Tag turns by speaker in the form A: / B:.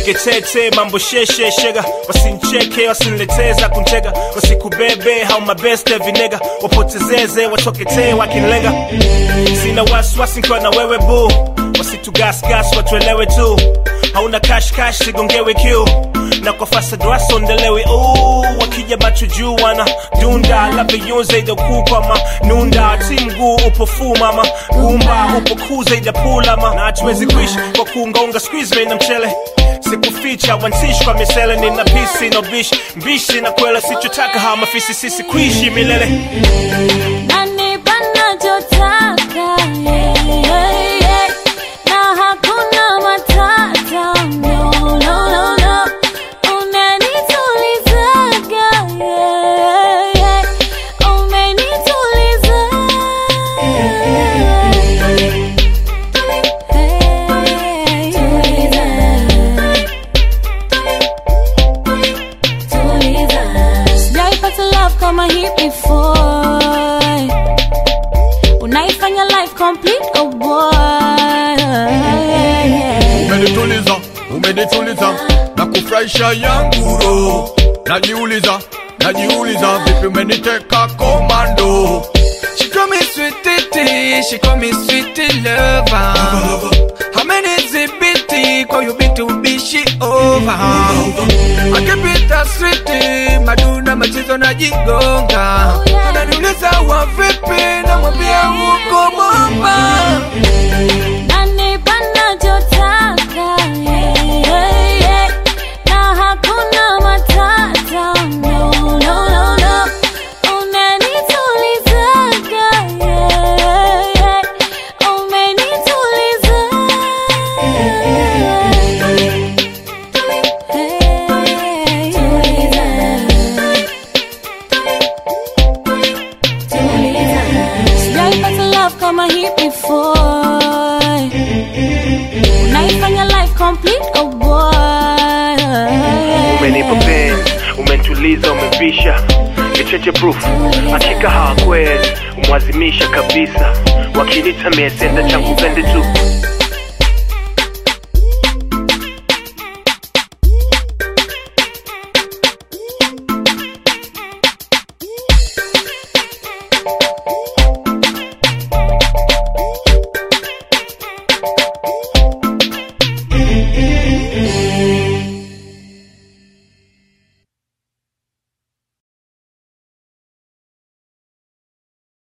A: nipige tete mambo sheshe shega wasincheke wasinileteza kuntega wasikubebe hau mabeste vinega wapotezeze watoketee wakinlega sina wasiwasi nkiwa na wewe bu wasitugasgas watuelewe tu hauna kashkash sigongewe kiu na kwa fasa dwaso ndelewe uu wakija macho juu wana dunda labda yunze idakukwa ma nunda ti mguu upo fu mama gumba upo kuza idapulama na hatuwezi kuishi kwa kuungaunga squeeze na mchele sikuficha wansishi kwa misele nina pisi no bishi mbishi na kwela sichotaka hawa mafisi sisi kuishi milele
B: Nanipa nachotaka, yeah, yeah, yeah. Na hakuna matata, no, no, no, no. Unanitulizaga, yeah, yeah. Umenituliza. Hey, sijaipata love kama hii before unaifanya life complete oh boy
C: umenituliza umenituliza na kufurahisha yangu roho najiuliza najiuliza vipi umeniteka komando
D: She call me sweetie, she call me sweetie lover. How many zibiti call you bit to be she over? I keep it a sweetie, maduna machizo na jigonga.
B: Oh, yeah.
D: Ananiuliza wa vipi, namwambia uko bomba.
B: Nanipa nachotaka, yeah, yeah, yeah. Na hakuna matata, no, no, no, no. Unanitulizaga, yeah, yeah. Umenituliza. Sijaipata love kama hii before unaifanya life complete oh boy
A: umenipa penzi umentuliza umevisha kicheche proof hakika hawakwezi umwazimisha kabisa wakinita miesenda changu pende tu